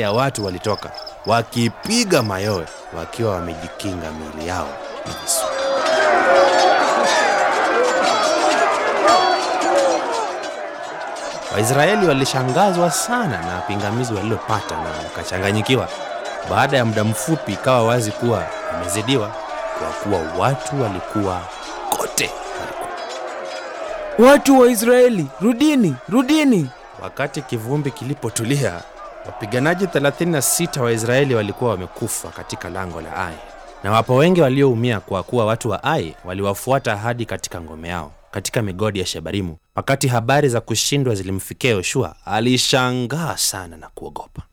ya watu walitoka wakipiga mayowe wakiwa wamejikinga miili yao na visu. Waisraeli walishangazwa sana na pingamizi walilopata na wakachanganyikiwa. Baada ya muda mfupi, ikawa wazi kuwa wamezidiwa, kwa kuwa watu walikuwa kote walikuwa. Watu wa Israeli, rudini, rudini! Wakati kivumbi kilipotulia, wapiganaji 36 wa Israeli walikuwa wamekufa katika lango la Ai, na wapo wengi walioumia, kwa kuwa watu wa Ai waliwafuata hadi katika ngome yao katika migodi ya Shebarimu. Wakati habari za kushindwa zilimfikia Yoshua, alishangaa sana na kuogopa.